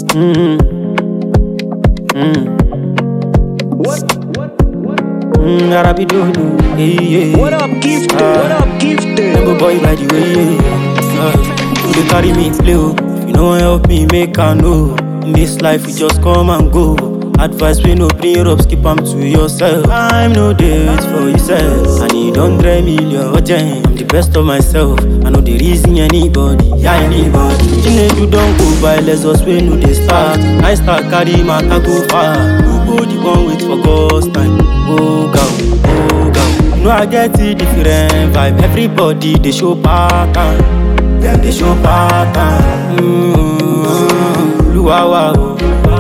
Mm. Mm. What? Mm, Arabi do do. Hey, yeah. What up, gifted? Ah. What up, gifted? Remember boy by the way, yeah. Uh, you dey carry me play, oh. If you no help me, make I know. In this life, we just come and go. Advice we no bring up, skip am to yourself. Time no dey wait for yourself. I need hundred million urgent. I'm the best of myself. I know the reason anybody, yeah anybody. Chinedu don go by, let's just wait no dey start. I start carry matter go far. Nobody wan wait for God's time. Oh God, oh God. You know I get a different vibe. Everybody they show pattern. Them they show pattern. Mm-hmm. Luawa o,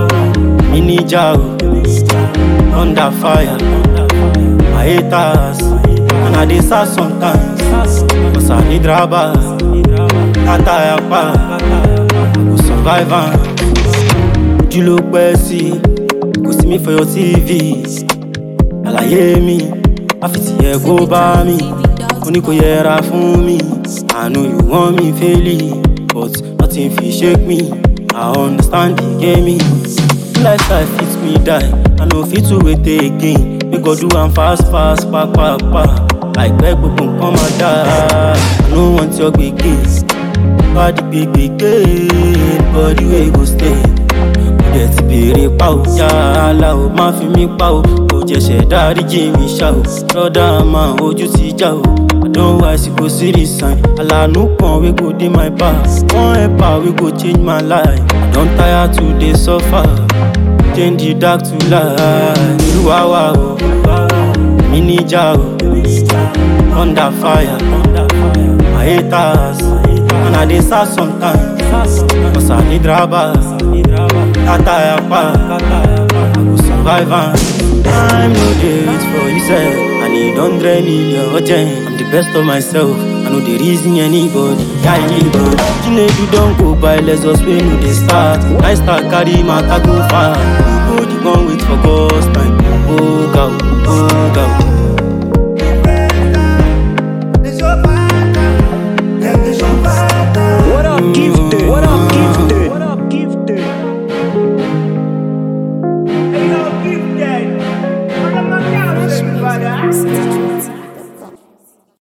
Minija o, under fire. My haters, and I dey sad sometimes. Cause I need rubber, tata yapa, I go survive am. Ojú ló pẹ́ sí, kò sí mi for your TV. àlàyé mi àfìtì ẹ kó bá mi ó ní kò yẹra fún mi i know you want me failing but nothing fit shake me i understand the game lifestyle fit me die i no fit to wait again make god do am fast fast papapa àìpẹ́ gbogbo nǹkan máa dáa i no want your gbege body gbege body wey go stay dẹ̀ ti béèrè pa ò yàrá o má fi mí pa ò kò jẹ̀ṣẹ̀ dáríjì mi ṣá o lọ́dà máa ojú ti já o àdánwò àsìkò sírí sàn àlànà kan wey go dey my back one helper wey go change my life i don tire to dey suffer change the dark to light olúwa wa o mi níjà o under fire my haters and i dey sad sometimes cause i need rubber. Tata yapa, I go survive am. Time no dey wait for yourself. I need hundred million urgent. I'm the best of myself. I know the reason anybody, yeah anybody. Chinedu don go by, let's just wait no dey start. I start carry matter go far. Nobody wan wait for God's time. Oh God, oh God.